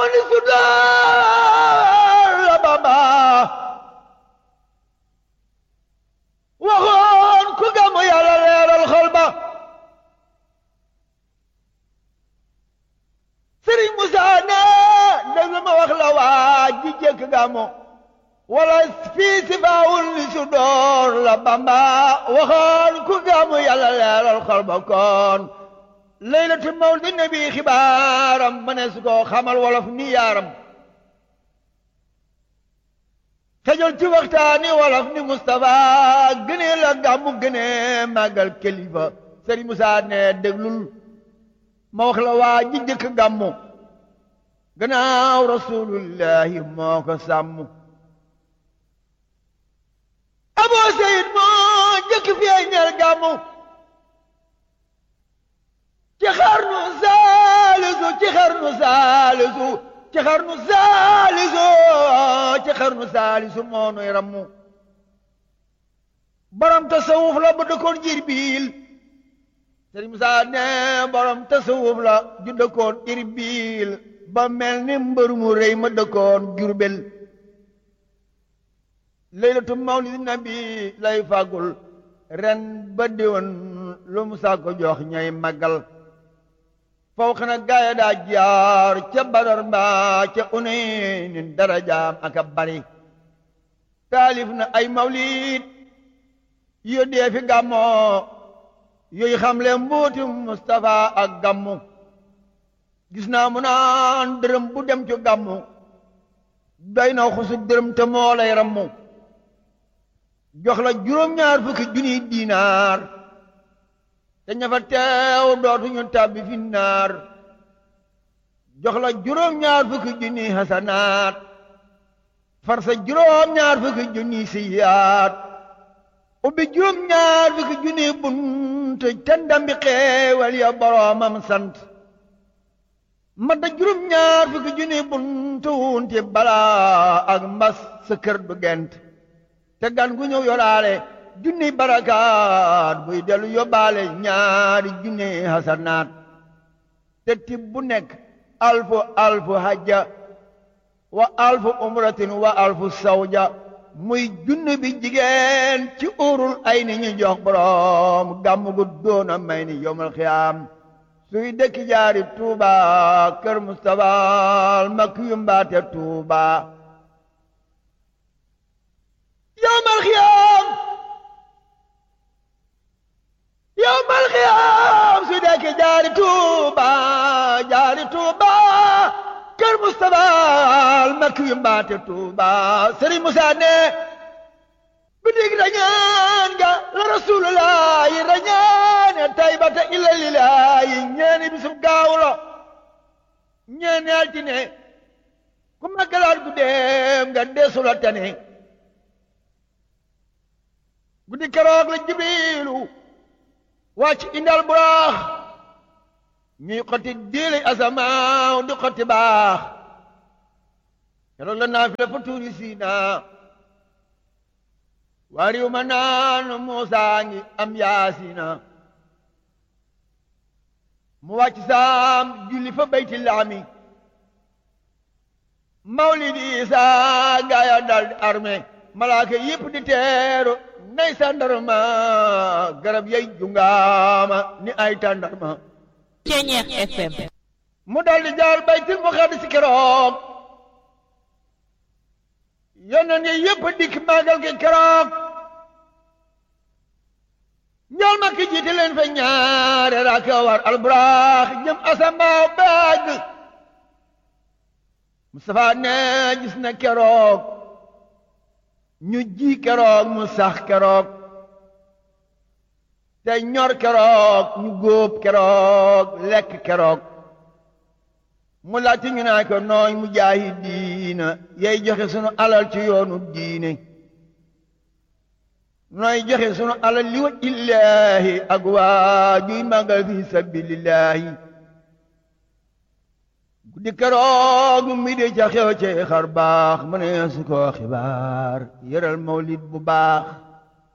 ni sudaar la Bamba waxoon ku gàmmu yàlla leeral xol ba Sëriñ Musaa ne déglu ma wax la waa ji jëkk gàmmu wala fii si faawul li su door la Bamba waxoon ku gàmmu yàlla leeral xol ba kon laylatu mawlidi nabi xibaaram ma ne su ko xamal wolof ni yaaram xejol ci waxtaani wolof ni Moustapha gënee la gàmmu gënee màggal kilifa Sëriñ Musaa ne déglul ma wax la waa ji jëkk gàmmu gannaaw rasulullahi moo ko sàmm Abu Seyid moo jëkk feeñal gàmmu ci xarnu saalisu ci xarnu saalisu ci xarnu saalisu ci xarnu saalisu moo nuy rammu borom tasawuf la bu dëkkoon Irbil Sëriñ Musaa ne borom tasawuf la ju dëkkoon Irbil ba mel ni mbër mu rëy ma dëkkoon Jurbel laylatu mawlidi nabi lay fàggul ren ba déwén lu mu saa ko jox ñay màggal faw xana gaaya daa jaar ca badar mbaa ca uneynin darajaam aka bari taalif na ay mawlid yo dee fi gàmmoo yooyu xamle mbuuti Mustafa ak gàmmu gis naa mu naan dërëm bu dem ci gàmmu doy na xusu dërëm te moo lay rammu jox la juróom-ñaar fukki junniy diinaar te ña fa teew dootuñu tàbbi fi naar jox la juróom-ñaar fukki junniy hasanaat far sa juróom-ñaar fukki junniy siyaat ubbi juróom-ñaar fukki junniy bunt te ndambi xeewal ya boroomam sant madda juróom-ñaar fukki junniy bunt wunti balaa ak mbas sa kër du gent te gan gu ñëw yoraale junni barakaat buy dellu yóbbaale ñaari junni hasanaat te tib bu nekk alfu alfu hajja wa alfu umratin wa alfu sawja muy junni bi jigéen ci urul ay ni ñu jox borom gàmmu gu doona may ni yowmal xiyaam suy dëkki jaari tuuba kër Mustafa makk yu mbaate tuuba yowmal xiyaam yowmal xiyaam su dekke jaari tuuba jaari tuuba kër Mustafa al makki yu mbaate tuuba Sëriñ Musaa ne bidig rañaan ga la rasulullahi rañaane taybata illa lillahi ñeeni bisub gaawlo ñeeni altine ku maggalaat guddeem nga deesula tane guddi keroog la jibrilu wàcc indal buraax ñuy xotti diili asamaaw di xotti baax keroog la naafila fa tuuri siina waa riw ma naan Muusaa ngi am yaasina mu wàcc saam julli fa bayti laami mawlidi Isaa gaaya dal di armé malaaka yépp di teeru nay sandarma garab yay jungaama ni ay tàndarma Ceñeex FM mu dal di jaar baytil muqaddis keroog yónneen yi yépp dikk màggal gi keroog ñool ma ki jiite leen fa ñaare raaka war alburaax jëm asambaaw baag Mustafa ne gis na keroog ñu ji keroog mu sax keroog te ñor keroog ñu góob keroog lekk keroog mu laajte ñu naa ko nooy mu jaahi diina yay joxe sunu alal ci yoonu diine nooy joxe sunu alal li wa illaahi ak waa juy màggal fi sabilillahi guddi keroog mi de ca xew ci xar baax mu ne su ko xibaar yëral mawlid bu baax